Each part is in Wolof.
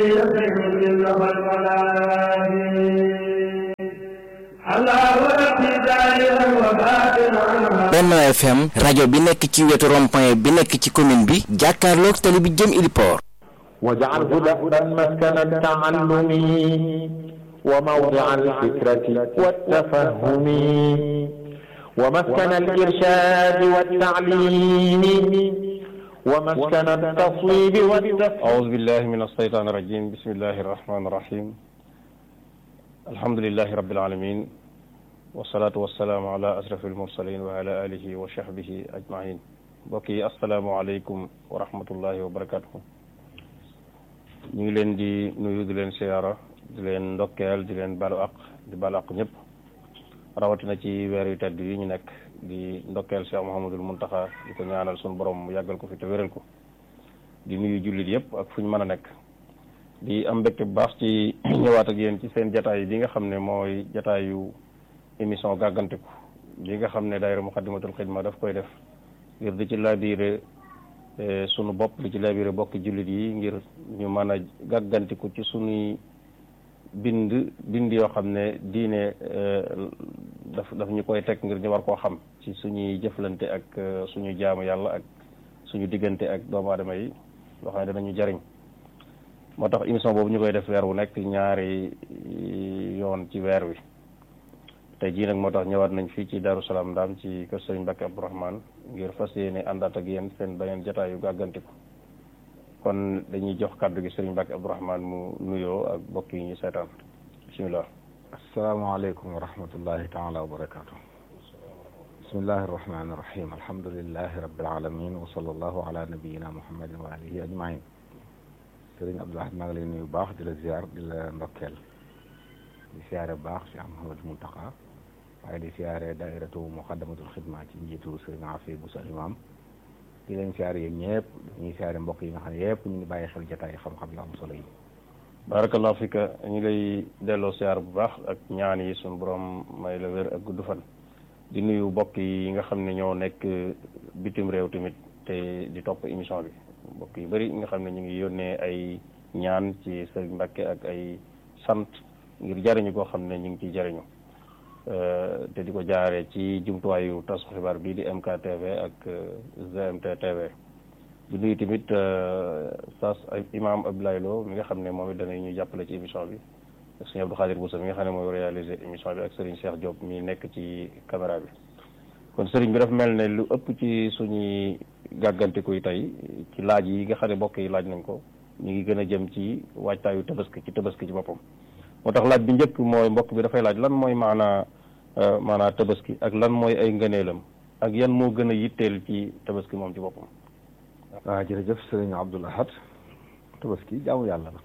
Benno FM rajo bi nekk ci wetu rond-point bi nekk ci commune bi jàkkaarloog tali bi jëm Iliport واجعله دأبا مسكن التعلم وموضع الفكرة والتفهم ومسكن الإرشاد والتعليم ومسكن التصويب والتفهم أعوذ بالله من الشيطان الرجيم بسم الله الرحمن الرحيم الحمد لله رب العالمين والصلاة والسلام على أشرف المرسلين وعلى آله وصحبه أجمعين بقي السلام عليكم ورحمة الله وبركاته ñu ngi leen di nuyu di leen siyaara di leen ndokkeel di leen balu ak di balu ak ñëpp rawatina ci weer yu tedd yi ñu nekk di ndokkeel Cheikh Mouhamadul Muntaxa di ko ñaanal suñu borom mu yàggal ko fi te wéral ko di nuyu jullit yëpp ak fu ñu mën a nekk di am mbégte bu baax ci ñëwaat ak yéen ci seen jataay bi nga xam ne mooy jataayu émission gàggantiku bi nga xam ne daayira Muxaddamatul Xidma daf koy def ngir di ci laabiire sunu bopp di ci labiré bokki jullit yi ngir ñu mën a gàggantiku ci sunuy bind bind yoo xam ne diine daf daf ñu koy teg ngir ñu war koo xam ci suñuy jëflante ak suñu jaamu yàlla ak suñu diggante ak doomu aadama yi loo xam ne danañu jariñ moo tax émission boobu ñu koy def weer wu nekk ñaari yoon ci weer wi tey jii nag moo tax ñëwaat nañ fii ci Darou Salaam Ndaam ci kër Sëriñ Mbacke Abdourahmane ngir fas yéene àndaat ak yéen seen beneen jotaayu gàggantiku kon dañuy jox kàddu gi Sëriñ Mbacke Abdourahmane mu nuyoo ak mbokk yi ñu seetaan bisimilah. asalaamaaleykum wa rahmatullahi taala wa barakaatu. bismillahi arrahmani irrahim alhamdulilahi rabbil alamin wa sallallahu ala nabiyina muhammadin wa alihi ajmain Sëriñ Abdoulaye maa ngi lay nuyu baax di la ziar di la ndokkeel di siyaare baax Cheikh Mouhamadou Mountakha waaye di siyaare daairatu muqaddamatul xidma ci njiitu sëriñ Afi Bousso imam di leen siyaare yéen ñëpp dañuy siyaare mbokk yi nga xam ne yëpp ñu ngi bàyyi xel jotaay xam-xam yu am solo yi barakallahu fika ñu lay delloo siyaar bu baax ak ñaan yi suñu borom may la wér ak gudd fan di nuyu mbokk yi nga xam ne ñoo nekk bitim réew tamit te di topp émission bi mbokk yu bëri nga xam ne ñu ngi yónnee ay ñaan ci sëriñ Mbàkke ak ay sant ngir jariñu koo xam ne ñu ngi ciy jariñu te di ko jaaree ci jumtuwaayu tasu xibaar bii di MKTV ak GMT TV di nuyu tamit sas imam Abdoulaye Lo mi nga xam ne moom it danañu jàppale ci émission bi ak sëñ Abdou Khadir Boussa mi nga xam ne mooy réaliser émission bi ak Serigne Cheikh Diop mi nekk ci caméra bi kon Serigne bi dafa mel ne lu ëpp ci suñuy gàggantiku yi tey ci laaj yi nga xam ne mbokk yi laaj nañ ko ñu ngi gën a jëm ci waajtaayu tabaski ci tabaski ci boppam moo tax laaj bi njëkk mooy mbokk bi dafay laaj lan mooy maanaa maanaa tabaski ak lan mooy ay ngëneelam ak yan moo gën a yitteel ci tabaski moom ci boppam waaw jërëjëf sëriñ Abdoul Ahad tabaski jaamu yàlla la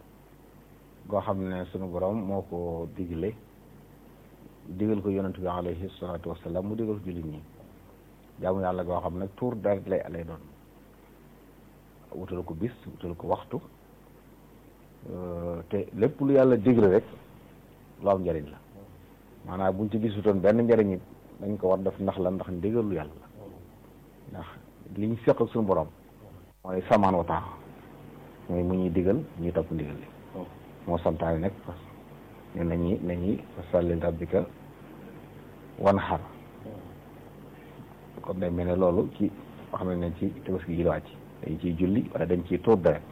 goo xam ne sunu borom moo ko digle digal ko yonent bi alayhi salaatu wasalaam mu digal ko jullit ñi jaamu yàlla goo xam ne tuur deret lay lay doon wutal ko bis wutal ko waxtu te lépp lu yàlla digle rek lu am njëriñ la maanaam buñ ci gisutoon benn njëriñ it dañ ko war def ndax la ndax ndigal lu yàlla la ndax li ñu seq ak suñu borom mooy samaan wa taax mooy mu ñuy digal ñuy topp ndigal li moo santaane nag ne nañuy nañuy fasalli rabbika wan xar kon day mel ne loolu ci xam ne ne ci tabaski gi la wàcc dañ ciy julli wala dañ ciy tuur deret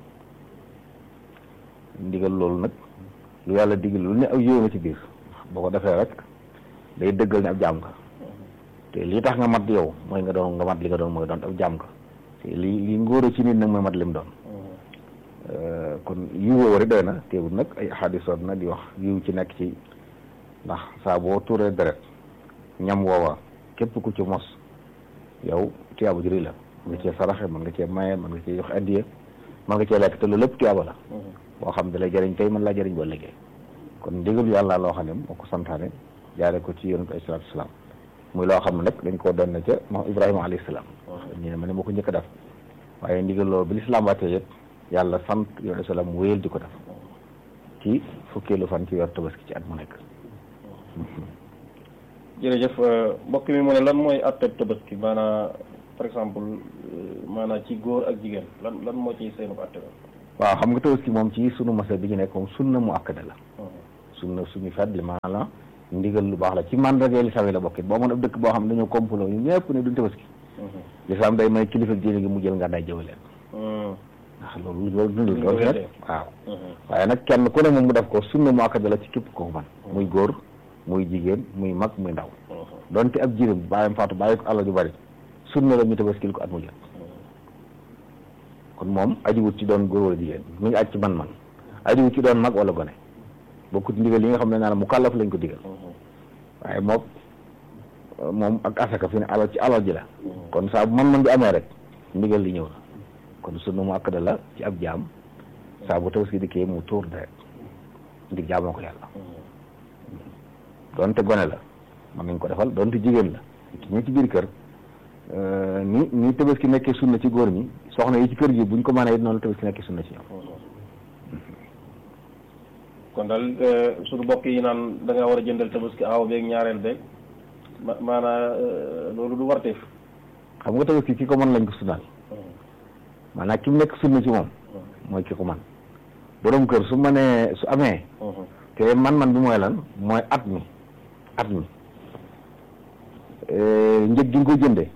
ndigal loolu nag lu yàlla digal lu ne aw yëw na ci biir boo ko defee rek day dëggal ne ab jaam nga te lii tax nga mat yow mooy nga doon nga mat li nga doon mooy doon ab jaam nga te li li ngóor ci nit nag mooy mat lim doon kon yiw woowu rek doy na teewul nag ay xaadisoon na di wax yiw ci nekk ci ndax saa boo tuuree deret ñam woowa képp ku ci mos yow tiyaabu jëri la mën nga cee saraxe mën nga cee maye mën nga cee jox addiye mën nga cee lekk te loolu lépp tiyaaba la boo xam da lay jëriñ tey mën laa jëriñ ba liggéey kon ndigalu yàlla loo xam ne moo ko santaane jaare ko ci yonent alayhi salaatu salaam muy loo xam ne nag dañ koo doon na ca moom Ibrahima alayhi salaam ñu ne ma ne moo ko njëkk a def waaye ndigal loolu bi lislaam wàccee yëpp yàlla sant yonent salaam mu wéyal di ko def ci fukkeelu fan ci weer tabaski ci at mu nekk jërëjëf mbokk mi mu ne lan mooy atteb tabaski maanaam par exemple maanaam ci góor ak jigéen lan lan moo ciy seenu atte ba waaw xam nga tabaski moom ci sunu masa bi ñu nekk moom sunna mu akkada la sunna suñu fet li maanaam ndigal lu baax la ci mandarga lislaam yi la bokkit boo mën ab dëkk boo xam ne dañoo complot ñu ñëpp ne duñ tabaski lislaam day may kilifa diine gi mu jël nga day jëwaleen ndax loolu loolu dundul loolu fet waaw waaye nag kenn ku ne moom mu def ko sunna mu akkada la ci képp ko man muy góor muy jigéen muy mag muy ndaw donte ab jirim bàyyam faatu bàyyi ko alal ju bari sunna la ñu tabaskil ko at mu jot kon moom ajiwut ci doon góor wala jigéen mu ngi aj ci man-man ajiwut ci doon mag wala gone bokkut ndigal yi nga xam ne naa mu kàllaf lañ ko digal waaye moom moom ak asaka fi ne alal ci alal ji la kon saa bu man-man bi amee rek ndigal li ñëw na kon sunna mu akkada la ci ab jaam saa bu tabaski dikkee mu tuur deret ndig jaamoo ko yàlla donte gone la mën nañ ko defal donte jigéen la ñu ci biir kër ni ni tabaski nekkee sunna ci góor ñi soxna yi ci kër gi buñ ko mënee it noonu tabaski nekkee sunna ci ñoom kon daal suñu bokk yi naan da ngaa war a jëndal tabaski aaw beeg ñaareel beeg ma maanaa loolu du warteef xam nga tabaski ki ko mën lañ ko sunnaal maanaam ki mu nekk sunna ci moom mooy ki ko man borom kër su mënee su amee te man-man bi mooy lan mooy at mi at mi njëg gi nga ko jënde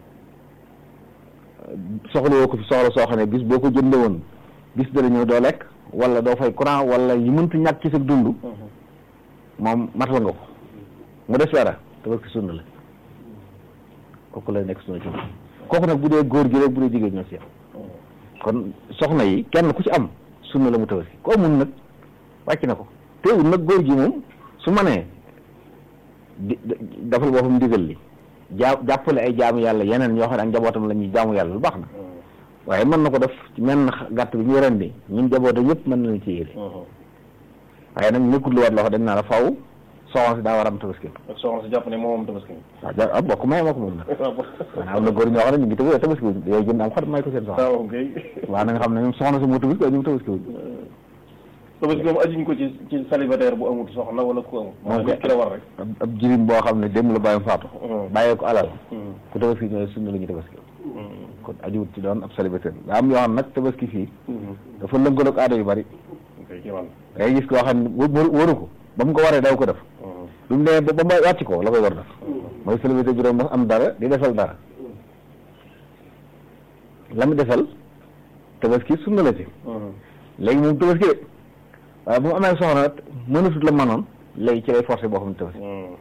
soxla woo ko fi soxla soo xam ne bis boo ko jënde woon bis dana ñëw doo lekk wala doo fay courant wala yi mënta ñàkk ci sa dund moom matal nga ko mu des dara tabaski sunna la kooku lay nekk sunna ci moom kooku nag bu dee góor gi rek bu dee jigéen ñoo si yam kon soxna yi kenn ku ci am sunna la mu tabaski koo mun nag wàcc na ko teewul nag góor gi moom su ma nee di dafal boppam ndigal li jaa jàppale ay jaamu yàlla yeneen ñoo xam ne ak njabootam la ñuy jaamu yàlla lu baax na waaye mën na ko def ci menn gàtt bi ñu rendi ñun njabootam yëpp mën nañu ci yéene waaye nag nekkul lu war loo xam dañ naa la faw soxna si daa war a am tabaski ak soxna si jàpp ne moom moom tabaski waaw ja ah bokk may moo ko moom nag maanaam am na góor ñoo xam ne ñu ngi tabaski tabaski wuñ yow jënd am xar may ko seen soxna waaw kay waaw na nga xam ne ñoom soxna si moo tabaski waaye ñoom tabaski wuñ tabaski moom ajuñ ko ci ci célibataire bu amul soxna wala ku amul moom nit ki la war rek ab ab jirim boo xam ne dem la bàyyam faatu bàyyee ko alal ku tabaski ñooy sunna la ñu tabaski kon ajuwut ci doon ab célibataire daa am yoo xam nag tabaski fii dafa lënkaloo ak aada yu bari kay ci man day gis koo xam ne wa- waru ko ba mu ko waree daw ko def bi mu demee ba ba ma wàcc ko la koy war def mooy célibataire juróom ba am dara di defal dara la mu defal tabaski sunna la ci léegi moom tabaski de waaye bu mu amee soxna mënatut la manoon léegi ci lay forcé boo xam ne tabaski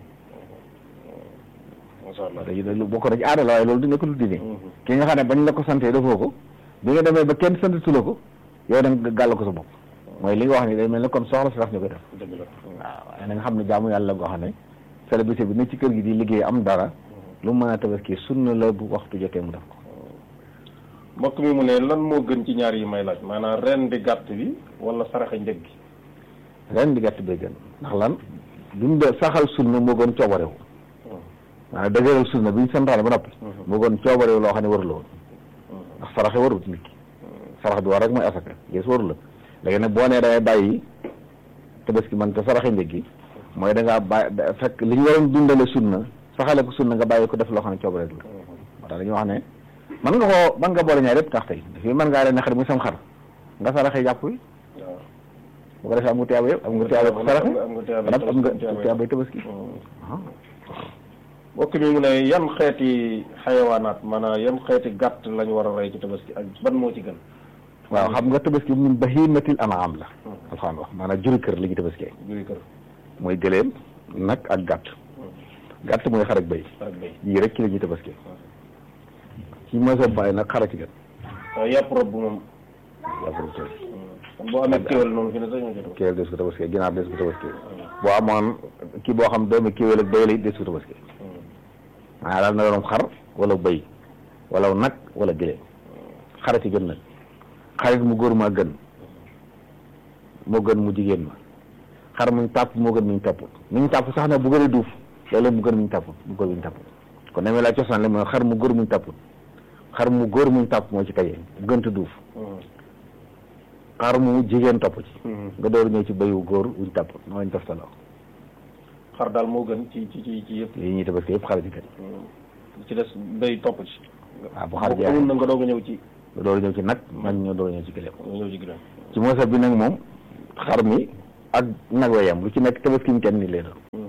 masha Allah léegi loolu bokk na ci aada la waaye loolu di nga ko lu dini ki nga xam ne bañ la ko santee defoo ko bi nga demee ba kenn santatu la ko yow da nga gàll ko sa bopp mooy li nga wax ni day mel ne kon soxla si tax ñu koy def dëgg la waaw waaye na nga xam ne jaamu yàlla goo xam ne célébrité bi ne ci kër gi di liggéey am dara lu mu mën a tabaski sunna la bu waxtu jotee mu def ko mbokk mi mu ne lan moo gën ci ñaar yi may laaj maanaam ren di gàtt bi wala saraxa njëg gi ren di gàtt bee gën ndax lan duñ de saxal sunna moo gën coobarewu maanaam dëgëral sunna bi ñu santaane ba noppi moo gën coobarewu loo xam ne waru la woon ndax saraxe warut nit ki sarax bi war rek mooy asaka gis waru la léegi nag boo nee dangay bàyyi tabaski man te saraxe njëg gi mooy da ngaa bàyyi da- fekk li ñu waroon dundale sunna saxale ko sunna nga bàyyi ko def loo xam ne coobarewu la moo tax dañuy wax ne mën nga koo mën nga boole ñaar yëpp tax tey fii mën ngaa leen xar muy sam xar nga saraxe jàpp wi waaw bu ko defee am nga tiyaaba yëpp am nga tiyaaba ko saraxe am nga tiyaaba am nga tabaski. tiyaaba tabaski mbokk mi mu ne yan xeeti xayawaanaat maanaam yan xeeti gàtt lañ war a rey ci tabaski ak ban moo ci gën waaw xam nga tabaski min bahimatil an'am la alxuraan wax maanaam juri kër li ñu tabaskee juri kër mooy gëléem nag ak gàtt gàtt mooy xar ak béy ak béy yii rek ci la ñuy tabaskee ci mooy sa bàyyi nag xara ci gën waaw yàpp rob bu moom yaa ko tey kon boo amee kéwél noonu fi ne sax ñoo ci tabaski kéwél des ko tabaskee ginaar des ko tabaskee boo amoon kii boo xam doomi kéwél ak béy la it des ko tabaskee maanaam daal na doon xar wala béy wala nag wala gëléem xara ci gën nag xarit mu góor ma gën moo gën mu jigéen ma xar muñ tàpp moo gën muñ tàpput muñ tàpp sax na bu gën a duuf loolu mu gën muñ tàpput mu góor muñ tàpput kon demee laa cosaan li mooy xar mu góor muñ tàpput xar mu góor muñ tàpp moo ci tayee mu gënta duuf xar mu jigéen topp ci nga door ñëw ci béyu góor wuñ tàpput moo lañ toftaloo xar daal moo gën ci ci ci ci yëpp lii ñuy tabaski yëpp xar ci gën li ci des béy topp ci waaw bu xar boo amul jeexee na nga doog a ñëw ci nga door a ñëw ci nag mag ñoo door a ñëw ci gëléem nga ñëw ci ginnaaw ci mosa bi nag moom xar mi ak nag wa yem lu ci nekk tabaski kenn ni lay doon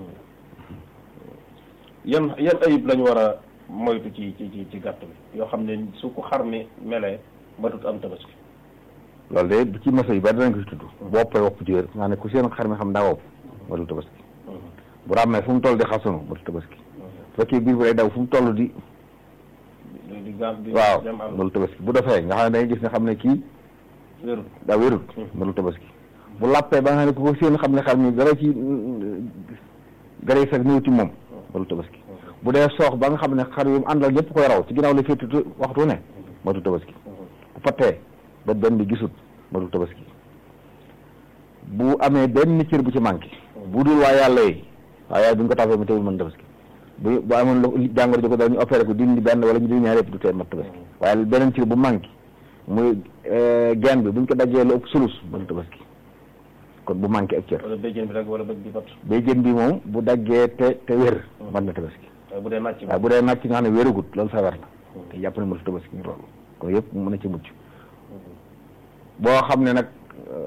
yan yan ayib lañ war a moytu ci ci ci ci gàtt bi yoo xam ne su ko xar mi melee matut am tabaski loolu de bu ci mosa yi bari danañ ko ci tudd woppee wopp ci wér nga ne ku seen xar mi xam daa wopp matul tabaski bu ràmmee fu mu toll di xasunu matul tabaski bu fekkee biir bi day daw fu mu toll di di di gaaf di waaw dem àll matul tabaski bu defee nga xam ne dangay gis ne xam ne kii wérul daa wérut matul tabaski bu làppee ba nga xam ne ku ko seen xam ne xar mi dara ci gara yi sax ñëw ci moom matul tabaski bu dee soox ba nga xam ne xar yu mu àndal ñëpp koy raw ci ginnaaw la féeti waxtu ne matul tabaski bu pattee ba benn bi gisut matul tabaski bu amee benn cër bu ci manqué bu dul waa yàlla yi waa yàlla bu ñu ko tafee mu teewul mën tabaski bu bu amoon lu jàngoro ji ko daal ñu opéré ko dindi benn wala ñu dindi ñaar yëpp du tee mat tabaski waaye beneen cër bu manqué muy genn bi bu ñu ko dajee lu ëpp sulus mën tabaski kon bu manqué ak cër wala béjjén bi rek wala bëj bi bat bay jën bi moom bu daggee te te wér mën na tabaski waaye bu dee nàcc waaye bu dee nàcc nga xam ne wéragut loolu feebar la te jàpp ne mënatu tabaski ñu loolu kon yëpp mën na ci mucc boo xam ne nag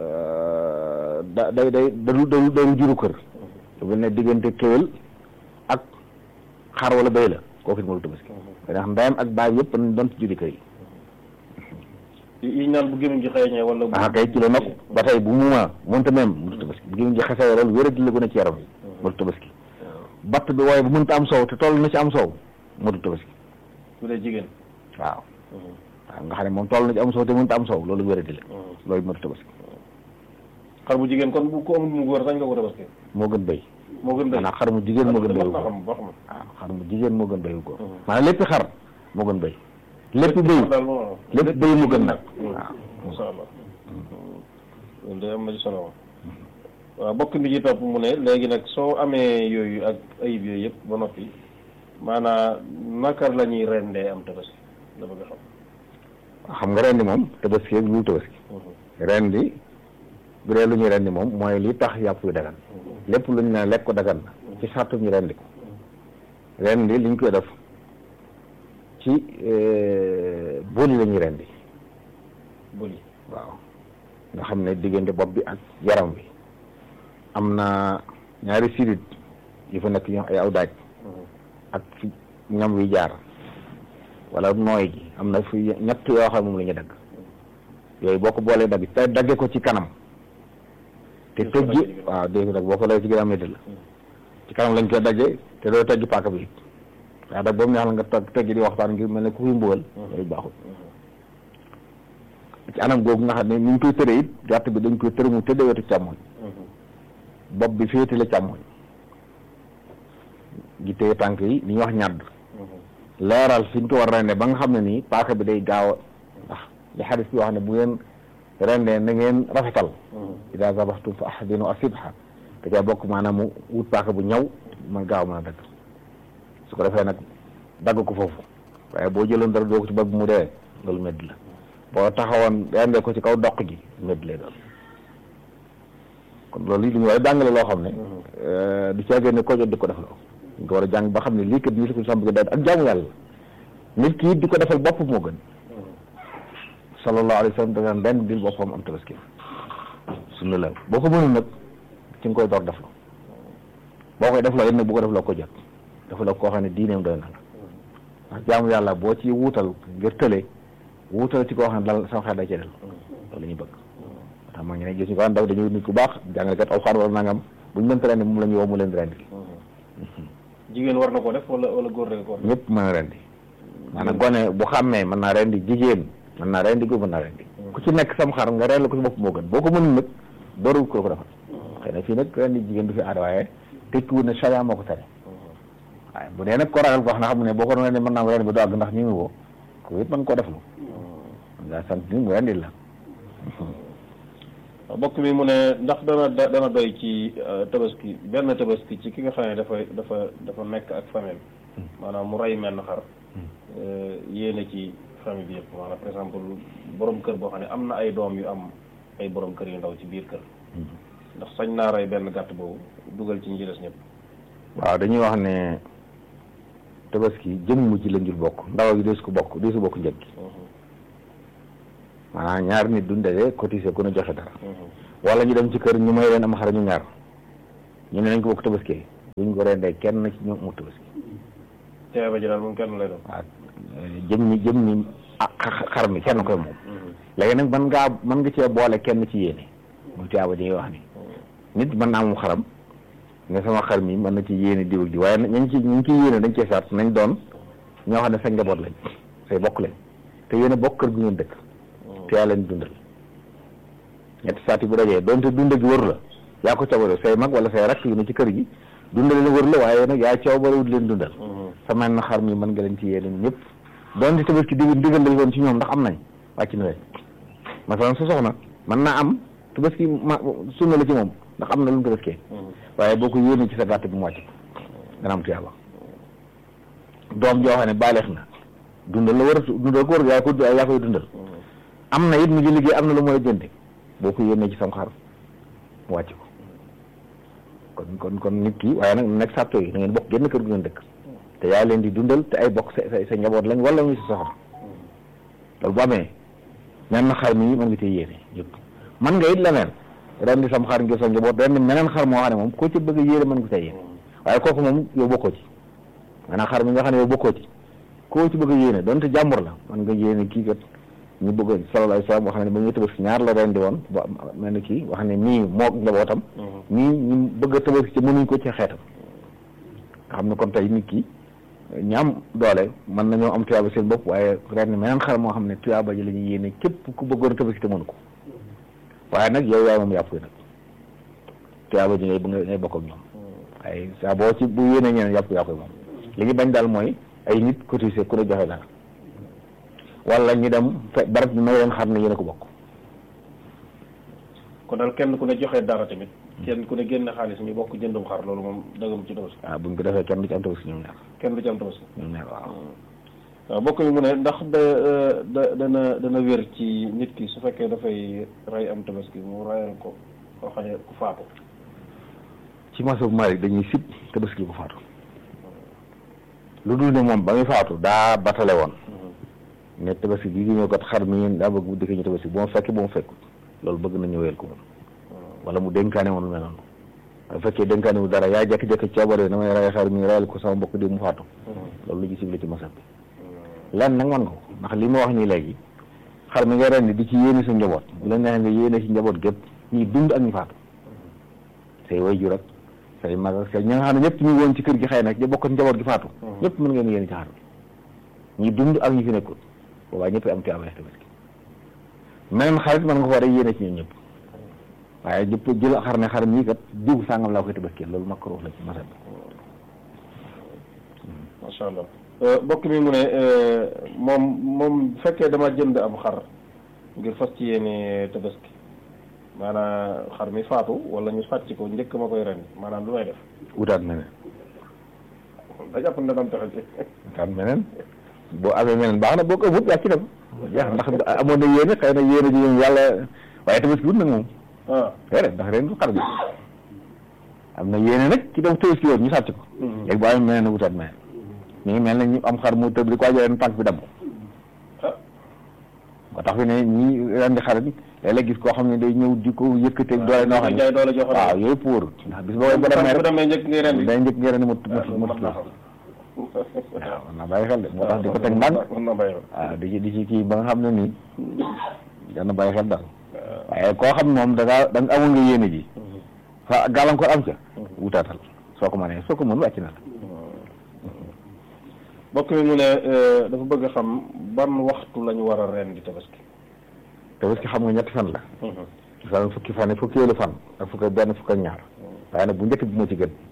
da day day dalu dalu dalu juru kër lu mel ne diggante kéwél ak xar wala béy la kooku it mënatu tabaski ndax ndeyam ak baay yëpp dañ doon ci juri kër yi yi naan bu gémmiñ gi xeeñee wala bu ah kay ci la nokk ba tey bu muuma mënta même mënatu tabaski bu gémmiñ ji xesee loolu wéradi la gën a ci yaram yi mënatu tabaski batt bi waaye bu mënta am soow te toll na ci am soow mënatu tabaski bu dee jigéen waaw waaw nga xam ne moom toll na ci am soow te mënta am soow loolu wéradi la loolu mënatu tabaski xar bu jigéen kon bu ko amul mu góor sañ nga ko tabaski moo gën béy moo gën béy maanaam xar mu jigéen moo gën béy wu na ko xam ba xam waaw xar mu jigéen moo gën béy wu ko maanaam lépp xar moo gën béy lépp béy daal moo lépp béy mu gën nag waaw waaw insha allah loolu day am na ci solo moom waaw bokk bi ci topp mu ne léegi nag soo amee yooyu ak ayib yooyu yëpp ba noppi maanaa naka la ñuy rendee am tabaski la bëgg a xam xam nga rendi moom tabaski ak lu tabaski rendi bu dee lu ñuy rendi moom mooy li tax yàpp yu dagan lépp lu ñu ne lekk ko dagan na ci sartu ñu rendi ko rendi li ñu koy def ci booli la ñuy rendi bëli waaw nga xam ne diggante bopp bi ak yaram bi am na ñaari sirit yu fa nekk ñu ay aw daaj ak fi ñam wi jaar wala nooy gi am na fi ñett yoo xam moom la ñuy dagg yooyu boo ko boolee dagg te dagge ko ci kanam te Def ko dagg ci tëjji waaw dégg nga nag boo ko lay ci ginnaaw métti la ci kanam lañ koy dagge te doo teggi paaka bi waaw dag boobu neex la nga teg teggi di waxtaan ngir mel ne ku fi mbugal yooyu baaxul ci anam googu nga xam ne ni ñu koy tëree it gàtt bi dañ koy tëre mu tëddee wetu càmmoñ bopp bi féete la càmmoñ gi téye tànk yi li ñuy wax ñàdd leeral fi ñu ko war a rende ba nga xam ne nii paaka bi day gaaw a ndax li xadis bi wax ne bu ngeen rendee na ngeen rafetal ida zabaxtum fa ahsinu asibha da caa bokk maanaam mu wut paaka bu ñaw man gaaw mën a dagg su ko defee nag dagg ko foofu waaye boo jëloon dara doo ko ci bëgg mu dee loolu medd la boo taxawoon rendee ko ci kaw doq gi medd lay doon kon loolu li ñu war a jàngale loo xam ne du caagee ne ko jot di ko def loo ñu ko war a jàng ba xam ne lii kat lii ko sam bëgg daal ak jaamu yàlla nit ki it di ko defal bopp moo gën sallallahu alayhi wa sallam da daan benn bil boppam am tabaski sunna la boo ko mënul nag ci nga koy door def la boo koy def loo it nag bu ko def loo ko jot dafa la koo xam ne diineem doy na la ndax jaamu yàlla boo ci wuutal ngir tële wuutal ci koo xam ne dal sama xel day ci del loolu la ñuy bëgg tax maa ngi ne gis ñu ko daw dañuy nit ku baax jàngalekat aw xaar wala nangam buñ mënta rendi moom la ñu woo mu leen di rendi jigéen war na ko def wala wala góor rek ko war ñëpp mën a rendi maanaam gone bu xàmmee mën naa rendi jigéen mën naa rendi góor mën naa rendi ku ci nekk sam xar nga rendi ko ci bopp moo gën boo ko mënul nag dooru ko ko defal xëy na fii nag rendi jigéen du fi aada waaye tekkiwul ne charia moo ko tere waaye bu dee nag ko ragal ko wax na xam ne boo ko doon rendi mën naa ko rendi ba du àgg ndax ñu ngi woo ko it mën koo deflu nga sant ni mu rendi la bokk mi mu ne ndax dana dana doy ci tabaski benn tabaski ci ki nga xam ne dafa dafa dafa nekk ak famille maanaam mu rey menn xar yéene ci famille bi yëpp maanaam par exemple borom kër boo xam ne am na ay doom yu am ay borom kër yu ndaw ci biir kër ndax sañ naa rey benn gàtt boobu dugal ci ñi ci des ñëpp waaw dañuy wax ne tabaski jëmm ci lañ jul bokk ndaw gi deesu ko bokk deesu bokk njëg gi maanaam ñaar nit duñ daje cotiser ku ne joxe dara wala ñu dem ci kër ñu may leen am xar ñu ñaar ñu ne nañ ko bokk tabaski buñ ko rendee kenn ci ñoom mu tabaski teeba ji daal moom kenn lay doon waaw jëm ñi jëm ñi ah xar mi kenn koy moom léegi nag mën ngaa mën nga cee boole kenn ci yéene muy tuyaaba ji ngay wax ni nit mën naa moom xaram ne sama xar mi mën na ci yéene diw ji waaye ñañ ci ñu ci yéene dañ cee sart nañ doon ñoo xam ne sa njaboot lañ say bokk lañ te yéen a bokk kër gu ngeen dëkk te yaa leen dundal ñetti saat yi bu dajee doonte dunda gi wër la yaa ko coobare say mag wala say rakk yu ne ci kër gi dundal leen wër la waaye nag yaa coobarewut leen dundal sama na xar mi mën nga leen ci yéene ñëpp doonte tabaski dig digal lañ woon ci ñoom ndax am nañ wàcc na leen masalan sa soxna mën naa am tabaski ma sunna la ci moom ndax am na lu mu tabaskee waaye boo ko yéene ci sa gàtt bi mu wàcc ko dana am tuyaaba doom joo xam ne baaleex na dundal la war a dundal ko war yaa ko yaa koy dundal am na it mu ngi liggéey am na lu mooy jënde boo ko yéene ci sam xar mu wàcc ko kon kon kon nit ki waaye nag nekk sàtto yi da ngeen bokk génn kër gu ngeen dëkk te yaa leen di dundal te ay bokk sa sa njaboot lañ wala muy sa soxna loolu bu amee ñaan na xar mi mën nga cee yéene yëpp man nga it leneen ren di sam xar ngir sa njaboot ren di meneen xar moo xam ne moom koo ci bëgg a yéene mën nga cee yéene waaye kooku moom yow bokkoo ci maanaam xar mi nga xam ne yow bokkoo ci koo ci bëgg a yéene donte jàmbur la mën nga yéene kii kat ñu bëgg sallallahu alayhi wasallam wax ne ba ñuy tabaski ñaar la ren di woon ba mel ni kii wax ne nii moog njabootam nii ñu bëgg a tabaski ci mënuñ ko ci xeetam nga xam ne kon tey nit ki ñi am doole mën nañoo am tuyaaba seen bopp waaye ren meneen xar moo xam ne tuyaaba ji la ñuy yéene képp ku bëggoon a tabaski te mënu ko waaye nag yow yaay moom yàpp nag tuyaaba ji ngay ngay bokk ak ñoom waaye saa boo ci bu yéene ñeneen yàpp yaa koy moom li ñu bañ daal mooy ay nit cotisé ku ne joxe dara wala ñu dem fe barab bi may leen xam ne yéen a ko bokk kon daal kenn ku ne joxe dara tamit kenn ku ne génn xaalis ñu bokk jëndum xar loolu moom dëggam ci tabaski waaw buñ ko defee kenn du ci am tabaski ñoom ñaar kenn du ci am tabaski ñoom ñaar waaw waaw bokk mi mu ne ndax da da dana dana wér ci nit ki su fekkee dafay rey am tabaski mu reyal ko koo xam ne ku faatu ci masab Malik dañuy sib tabaski ko faatu lu dul ne moom ba muy faatu daa batale woon ne tabaski bii di ñëw kat xar mi daa bëgg bu dëkkee ñu tabaski bu ma fekk bu ma fekk loolu bëgg na ñëweel ko moom wala mu dénkaane woon lu mel noonu bu fekkee dénkaane wu dara yaa jekki-jekki coobare damay rey xar mi reyal ko sama mbokk di mu faatu loolu lu ci sib la ci masab bi lenn nag man nga ko ndax li ma wax nii léegi xar mi nga rendi di ci yéene sa njaboot bu la neexee nga yéene ci njaboot gépp ñi dund ak ñu faatu say waajur ak say mag ak say ñi nga xam ne ñëpp ñu woon ci kër gi xëy nag ñu bokk njaboot gi faatu ñëpp mën ngeen yéene ci xar mi ñi dund ak ñi fi nekkul boobaa ñëpp am ci amee tabaski meneen xarit mën nga ko war a yéene ci ñoom ñëpp waaye jëpp jël xar ne xar mii kat diw sàngam laa koy tabaski loolu makruh la ci masal macha allah mbokk mi mu ne moom moom bu fekkee dama jënd am xar ngir fas ci yéene tabaski maanaam xar mi faatu wala ñu sàcc ko njëkk ma koy ren maanaam lu may def wutaat meneen da jàpp ne dam taxe ci wutaat meneen boo amee meneen baax na boo ko ëpput yaa ci dem jeex ndax amoon na yéene xëy na yéene ji moom yàlla waaye tabaski wut nag moom ah déedéet ndax ren du xar bi am na yéene nag ci def tabaski woon ñu sàcc ko léegi boo amee meneen wutaat meneen ñu ngi mel ne ñu am xar mu tëb di ko waajal tànk bi damm moo tax fi ne ñi ren di xar bi léeg-léeg gis koo xam ne day ñëw di ko yëkkateeg doole noo xam ne jaay doole joxoon waaw yooyu pour ndax bis boo ko demee bu rek demee njëkk ngay ren day njëkk nga ren mu mu mën naa xam waaw man naa bàyyi xel de moo tax di ko teg ndànk mën na bàyyi waaw di ci di ci kii ba nga xam ne nii dana bàyyi xel daal waaye koo xam moom da ngaa da nga amul nga yéene ji fa gàllankoor am ca wutaatal soo ko mënee soo ko mën wàcc na la mbokk mi mu ne dafa bëgg a xam ban waxtu la ñu war a ren di tabaski te parce que xam nga ñetti fan la fan fukki fan yi fukkeelu fan ak fukk ak benn fukk ak ñaar waaye nag bu njëkk bi moo ci gën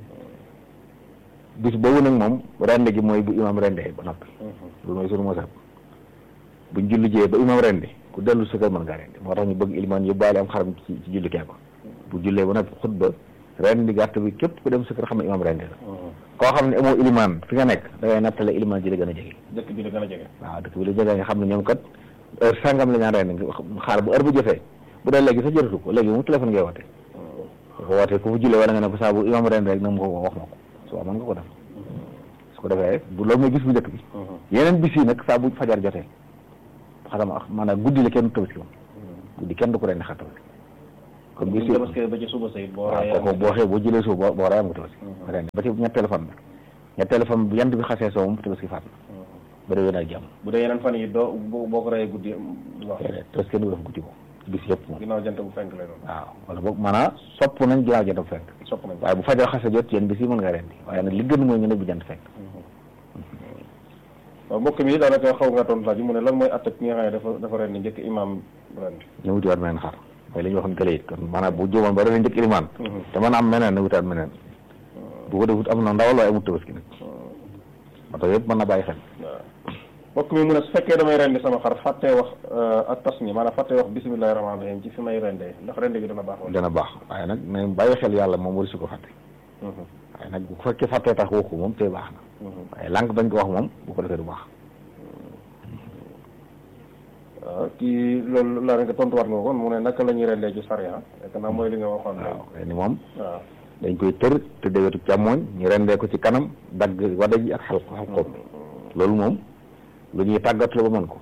bis boobu nag moom rende gi mooy bu imam rendee ba noppi loolu mooy sunu mosab buñ julli jee ba imam rendi ku dellu sa kër mën ngaa rendi moo tax ñu bëgg ilimaan yóbbaale am xaram ci ci julli kee ko bu jullee ba noppi xutba rendi gàtt bi képp ku dem sa kër xam ne imam rendi la koo xam ne amoo ilimaan fi nga nekk da ngay nattale ilimaan ji la gën a jege dëkk bi la gën a jege waaw dëkk bi la jege nga xam ne ñoom kat heure sangam la ñaan rendi xaar bu heure bu jotee bu dee léegi sax jotatu ko léegi moom téléphone ngay woote ko wootee ku fa jullee wala nga ne ko saa bu imam rendi rek na mu ko wax ma ko soo mën nga ko def su ko defee bu loolu mooy gis bu njëkk bi yeneen bis yi nag saa bu fajar jotee xaram maanaam guddi la kenn tabaski moom guddi kenn du ko rendi xar tabaski comme bi bu ñu tabaskee ba ci suba sa it boo waaw rayee kooku boo xee boo jëlee suuf boo boo rey am nga tabaski rendi ba ci ñetteelu fan bi ñetteelu fan bi yant bi xasee soo moom tabaski faat na ba déwén ak jàmm bu dee yeneen fan yi doo boo boo ko rayee guddi du wax déedéet tabaski kenn du def guddi moom bis yëpp moom ginnaaw jant bu fenk lay doon waaw wala boog maanaam sopp nañ ginnaaw jant bu fenk sopp nañ ko waaye bu fajar xasee jot yéen bis yi mën nga rendi waaye nag li gën mooy nga ne bu jant fenk waaw mbokk mi daanaka xaw nga tontu laaj bi mu ne lan mooy atte ki nga xam ne dafa dafa ren ni njëkk imam ren ñu wuti waat meneen xar mooy li ñu waxoon kële it kon maanaam bu jóomoon ba ren njëkk ilimaan te mën a am meneen na wutaat meneen bu ko defut am na ndawal waaye amut tabaski nag moo tax yëpp mën na bàyyi xel waaw mbokk mi mu ne su fekkee damay rendi sama xar fàttee wax ak tas mi maanaam fàttee wax bisimilahi rahmaani rahim ci fi may rendee ndax rendi gi dana baax wala dana baax waaye nag ne bàyyi xel yàlla moom wari su ko fàtte waaye nag bu fekkee fàttee tax waxu moom tey baax na waaye lànk bañ ko wax moom bu ko defee du baax waaw kii loolu laa nga tontuwaat nga ko kon mu ne naka la ñuy rendee ci sariya fekk naa mooy li nga waxoon léegi waaw ni moom waaw dañ koy tër te déwetu càmmooñ ñu rendee ko ci kanam dagg wada ji ak xal xal xob loolu moom lu ñuy tàggat la ba mën ko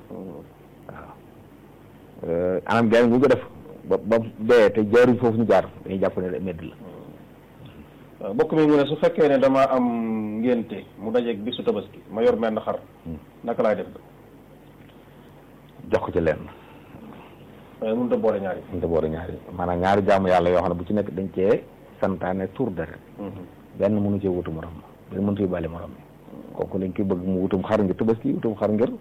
waaw anam gaay bu ñu ko def ba ba dee te jaaruñ foofu ñu jaar dañuy jàpp ne medd la waaw mbokk mi mu ne su fekkee ne dama am ngénte mu dajeeg bisu tabaski ma yor menn xar naka laay def jox ko ci lenn waaye mënut a boole ñaari ñu te boole ñaari maanaam ñaari jaamu yàlla yoo xam ne bu ci nekk dañ cee santaane tur deret benn mënu cee wutu morom ma benn mënu cee bàyyi morom mi kooku dañ koy bëgg mu wutum xar ngir tabaski wutum xar ngir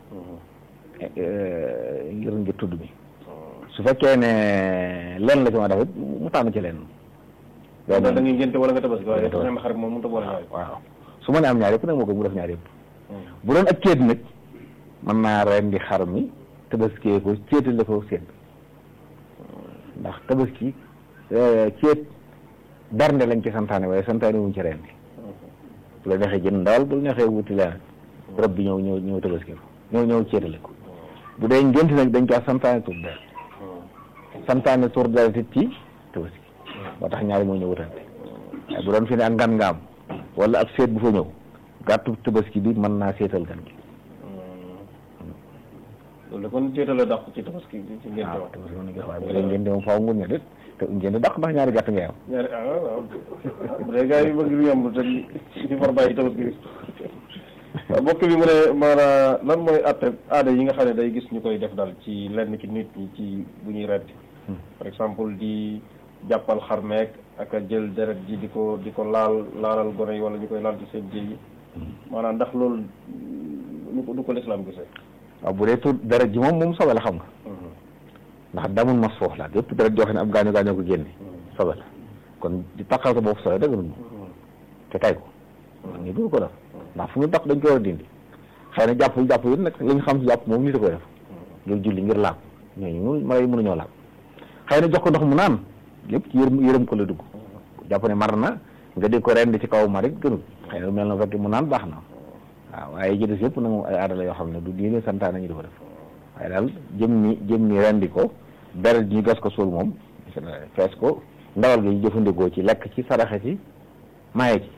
ngir ngir tudd mi su fekkee ne lenn la ci ma def it mu tànn ci lenn da da ngay ngénte wala nga tabaski waaye Tabaski. menn xar moom mënut a boole ñaari waaw su ma ne am ñaar yëpp nag moo ko mu def ñaar yëpp bu doon ak céet nag mën naa rendi xar mi tabaskee ko céetale ko sédd ndax tabaski céet bernde lañ ci santaane waaye santaane wuñ ci rendi bu la neexee jënd ndawal bu la neexee wuti leneen rab bi ñëw ñëw ñëw tabaski ko ñëw ñëw céetale ko bu dee ngént nag dañ ko santaane tur deret santaane tur deret it ci tabaski moo tax ñaari moo ñëw wutante waaye bu doon fi ne ak ngan nga am wala ab seet bu fa ñëw gàttu tabaski bi mën naa seetal gan gi loolu de kon ceetale dàq ci tabaski bi ci ngénte waaw wax tabaski mën na gis waaye bu dee ngeen moom faaw ngun ne déet te ngeen dàq ndax ñaari gàtt ngay am ñaari ah waaw bu dee gars yi bëgg lu yomb te ñu far bàyyi tabaski bi waaw mbokk bi mu ne maanaam lan mooy atte aada yi nga xam ne day gis ñu koy def daal ci lenn ci nit ñi ci bu ñuy rendi par exemple di jàppal xar meek ak a jël deret ji di ko di ko laal laalal gone yi wala ñu koy laal ci seen jëy yi maanaam ndax loolu lu ko du ko lislaam gisee waaw bu dee tur deret ji moom moom sobe la xam nga ndax damul mas foofu la yëpp deret joo xam ne ab gaañu gaañoo ko génne sobe la kon di takkal sa bopp sobe dëgg te tay ko ñu dul ko def ndax fu ñu tax dañ ko war a dindi xëy na jàpp jàpp yi nag li ñu xam si jàpp moom nit a koy def ngir julli ngir laab ñooñu mënu mala yi mënuñoo laab xëy na jox ko ndox mu naan lépp ci yërëm yërëm ko la dugg jàpp ne mar na nga di ko rend ci kaw ma rek gënul xëy na mel na fekk mu naan baax na waaw waaye ji des yëpp nag moom ay aada la yoo xam ne du diine santaane ñu di ko def waaye daal jëm ni jëm ni rendi ko deret ñu gas ko suul moom fees ko ndawal gi ñu jëfandikoo ci lekk ci saraxe ci maye ci